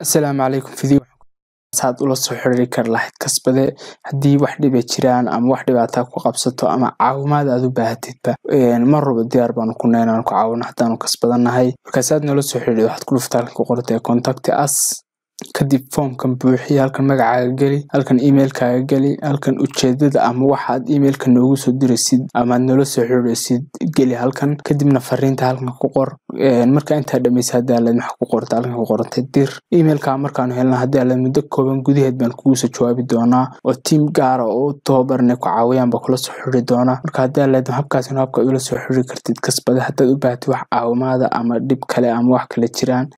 Asalaamu calaykum video saad ula soo xiriiri kar lahayd kasbade haddii wax dhiba jiraan ama wax dhibaataa ku qabsato ama caawimaad aad u baahatidba mar walba diyaar baanu ku nahay inaan ku caawino haddaanu kasbadanahay markaas aad noola soo xiriiri waxaad ku dhuftaa halkan ku qortay contact us kadib foomkan buuxiya halkan magacaaga geli halkan emailkaaga geli halkan ujeedada ama waxaad emailka noogu soo diraysid ama aad noola soo xiriiraysid geli halkan kadibna fariinta halkan ku qor marka intaa dhamaysa haddii aad maxaa ku qorta halkan ku qorantay dir emailka markaanu helna haddii aad muddo kooban gudaheed baan kugu soo jawaabi doonaa oo tiim gaara oo u tababarnay ku caawiyaan baa kula soo xiriiri doonaa marka haddii aad leedahay habkaasina habka ula soo xiriiri kartid kasbada haddaad u baahatid wax caawimaada ama dhib kale ama wax kale jiraan